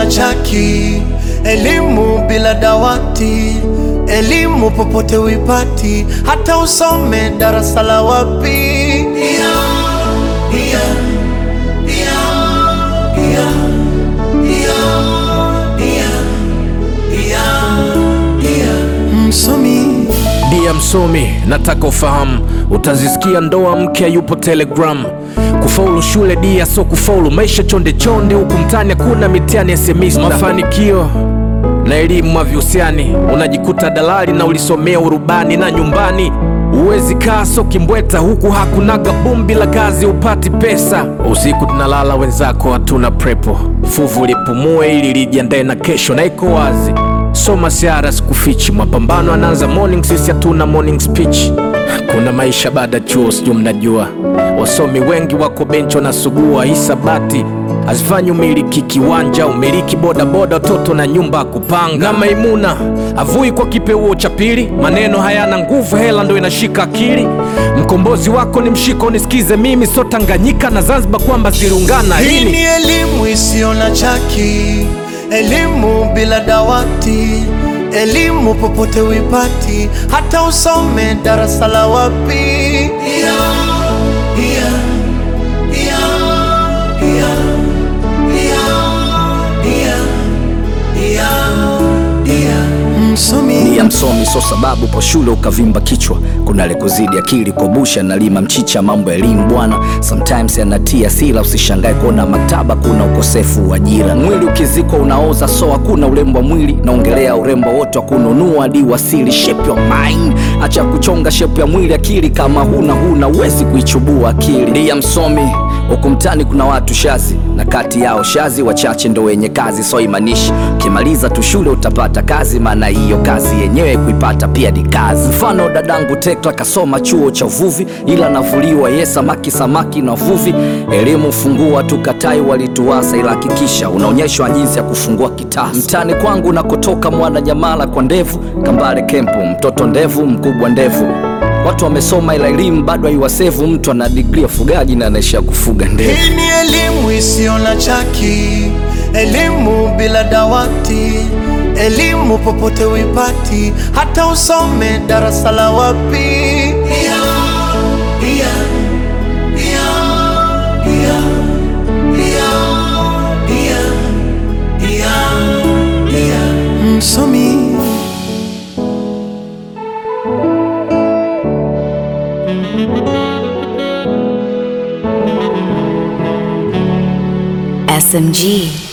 na chaki, elimu bila dawati, elimu popote uipati, hata usome darasa la wapi. Ia, ia, ia, ia, ia, ia, ia, ia. Msomi Dia msomi, nataka ufahamu, utazisikia ndoa mke yupo Telegram. Kufaulu shule dia so kufaulu maisha chonde chonde, huku mtani hakuna mitihani ya semista. Mafanikio na elimu havihusiani, unajikuta dalali na ulisomea urubani na nyumbani Uwezi kaa so kimbweta huku hakunaga bumbi la kazi upati pesa. Usiku tunalala wenzako hatuna prepo, fuvu lipumue ili lijiandae na kesho, na iko wazi soma siara sikufichi, mapambano anaanza morning, sisi hatuna morning speech. Kuna maisha baada chuo, sijui mnajua, wasomi wengi wako benchi wanasugua hisabati hazifanyi umiliki kiwanja, umiliki bodaboda, watoto na nyumba ya kupanga. Na Maimuna avui kwa kipeuo cha pili, maneno hayana nguvu, hela ndo inashika akili. Mkombozi wako ni mshiko, nisikize mimi, so Tanganyika na Zanzibar kwamba ziliungana Hii lini? ni elimu isiyo na chaki, elimu bila dawati, elimu popote uipati, hata usome darasa la wapi. Ia, ia, ia, ia, ia, ia, ia, ia. Msomi ya msomi so sababu po shule ukavimba kichwa kuna lekuzidi akili kobusha na lima mchicha mambo ya elimu bwana sometimes yanatia sila usishangae kuona maktaba kuna ukosefu wa ajira mwili ukizikwa unaoza so hakuna urembo wa mwili naongelea urembo wote wa kununua hadi wasili shape your mind acha kuchonga shape ya mwili akili kama huna huna uwezi kuichubua akili ndiye msomi huku mtani kuna watu shazi na kati yao shazi wachache ndo wenye kazi so imanishi ukimaliza tu shule utapata kazi maana hiyo kazi yenyewe kuipata pia ni kazi mfano dadangu tekla kasoma chuo cha uvuvi ila navuliwa ye samaki samaki na uvuvi elimu fungua tukatai walituasa ila hakikisha unaonyeshwa jinsi ya kufungua kitasa mtani kwangu nakotoka mwana nyamala kwa ndevu kambale kempu mtoto ndevu mkubwa ndevu watu wamesoma ila elimu bado haiwasevu mtu ana digri ya fugaji na anaishia kufuga ndevu Hii ni elimu isiyo na chaki, elimu bila dawati, elimu popote uipati, hata usome darasa la wapi. Ia, ia, ia, ia, ia, ia, ia, ia. Msomi SMG.